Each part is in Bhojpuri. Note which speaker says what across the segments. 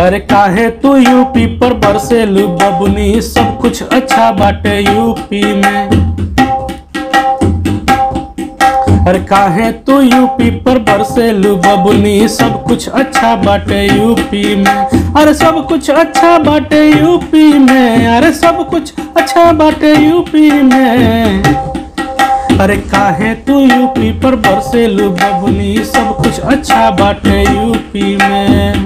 Speaker 1: अरे काहे तू यूपी पर बरसेलू बबुनी सब कुछ अच्छा बाटे यूपी में अरे काहे तू यूपी पर बरसेलू बबुनी सब कुछ अच्छा बाटे यूपी में अरे सब कुछ अच्छा बाटे यूपी में अरे सब कुछ अच्छा बाटे यूपी में अरे काहे तू यूपी पर बरसेलू बबुनी सब कुछ अच्छा बाटे यूपी में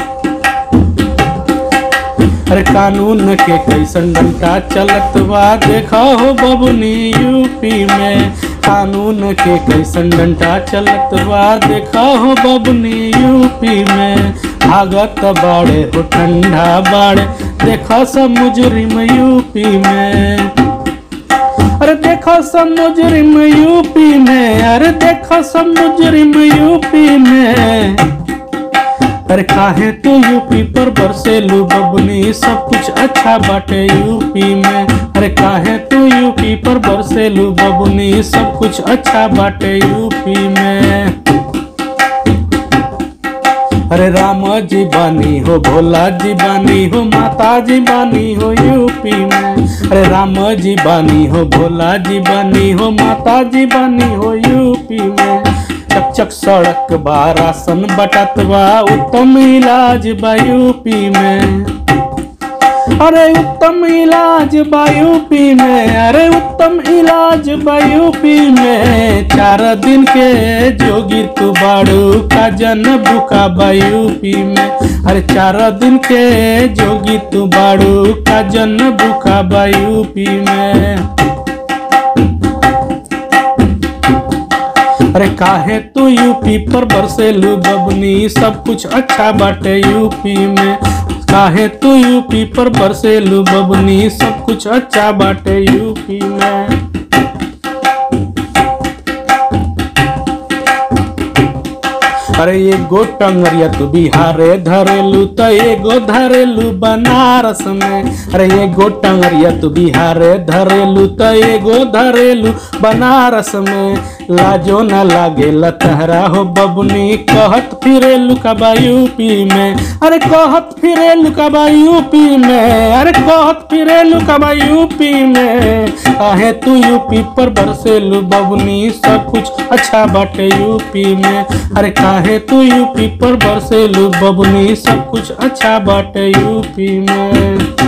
Speaker 1: अरे कानून के कैसन डंटा चलत बा देखा हो बबुनी यूपी में कानून के कैसन डंटा चलत बा देखा हो बबुनी यूपी में भागत बाड़े हो ठंडा बाड़े देखा सब मुजरिम यूपी में अरे देखो सब मुजरिम यूपी में अरे देखो सब मुजरिम यूपी में अरे काहे तू यूपी पर बरसेलू बबुनी सब कुछ अच्छा बाटे यूपी में अरे काहे तू यूपी पर बरसेलू बबुनी सब कुछ अच्छा बाटे यूपी में अरे राम जी बानी हो भोला जी बानी हो माता जी बानी हो यूपी में अरे राम जी बानी हो भोला जी बानी हो माता जी बानी हो यूपी में चक चक सड़क बा राशन बटत बा उत्तम इलाज बा यूपी में अरे उत्तम इलाज बा यूपी में अरे उत्तम इलाज बा यूपी में चार दिन के जोगी तू बाड़ू का जन बुका बा यूपी में अरे चार दिन के जोगी तू बाड़ू का जन बुका बा यूपी में अरे काहे तू यूपी पर बरसेलू बबनी सब कुछ अच्छा बाटे यूपी में काहे तू यूपी पर बरसेलू बबनी सब कुछ अच्छा बाटे यूपी में अरे एगो टंगरिया तू बिहारे धरेलू तो एगो धरेलू बनारस में अरे एगो टंगरिया तू बिहारे धरेलू तो एगो धरेलू बनारस में लाजो न लागे लतहरा हो बबुनी कहत फिरेलू कबा यूपी में अरे कहत फिरेलू कबा यूपी में अरे कहत फिरेलू कबा यूपी में काहे तू यूपी पर बरसेलू बबुनी सब कुछ अच्छा बाटे यूपी में अरे काहे तू यूपी पर बरसेलू बबुनी सब कुछ अच्छा बाटे यूपी में